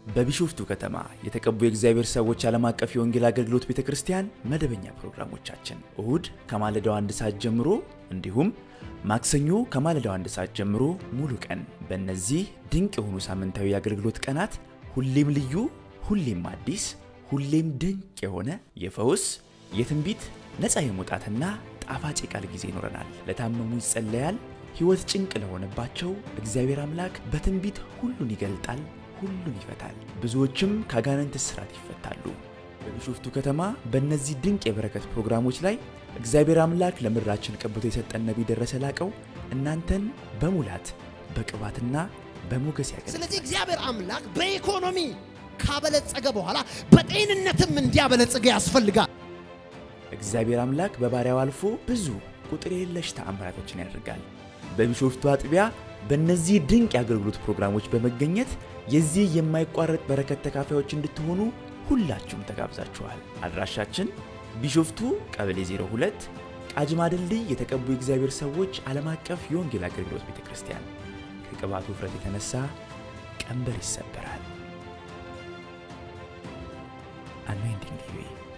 በቢሾፍቱ ከተማ የተቀቡ የእግዚአብሔር ሰዎች ዓለም አቀፍ የወንጌል አገልግሎት ቤተ ክርስቲያን መደበኛ ፕሮግራሞቻችን እሁድ ከማለዳው አንድ ሰዓት ጀምሮ እንዲሁም ማክሰኞ ከማለዳው አንድ ሰዓት ጀምሮ ሙሉ ቀን። በእነዚህ ድንቅ የሆኑ ሳምንታዊ የአገልግሎት ቀናት ሁሌም ልዩ፣ ሁሌም አዲስ፣ ሁሌም ድንቅ የሆነ የፈውስ፣ የትንቢት፣ ነፃ የመውጣትና ጣፋጭ የቃል ጊዜ ይኖረናል። ለታመሙ ይጸለያል። ሕይወት ጭንቅ ለሆነባቸው እግዚአብሔር አምላክ በትንቢት ሁሉን ይገልጣል፣ ሁሉን ይፈታል። ብዙዎችም ከአጋንንት እስራት ይፈታሉ። በቢሾፍቱ ከተማ በእነዚህ ድንቅ የበረከት ፕሮግራሞች ላይ እግዚአብሔር አምላክ ለምድራችን ቀብቶ የሰጠን ነቢይ ደረሰ ላቀው እናንተን በሙላት በቅባትና በሞገስ ያገ ስለዚህ እግዚአብሔር አምላክ በኢኮኖሚ ካበለጸገ በኋላ በጤንነትም እንዲያበለጽገ ያስፈልጋል። እግዚአብሔር አምላክ በባሪያው አልፎ ብዙ ቁጥር የለሽ ተአምራቶችን ያደርጋል። በቢሾፍቱ አጥቢያ በእነዚህ ድንቅ የአገልግሎት ፕሮግራሞች በመገኘት የዚህ የማይቋረጥ በረከት ተካፋዮች እንድትሆኑ ሁላችሁም ተጋብዛችኋል። አድራሻችን ቢሾፍቱ ቀበሌ 02 ቃጂማ ድልድይ የተቀቡ የእግዚአብሔር ሰዎች ዓለም አቀፍ የወንጌል አገልግሎት ቤተ ክርስቲያን። ከቅባቱ ውፍረት የተነሳ ቀንበር ይሰበራል። አኖይንቲንግ ቲቪ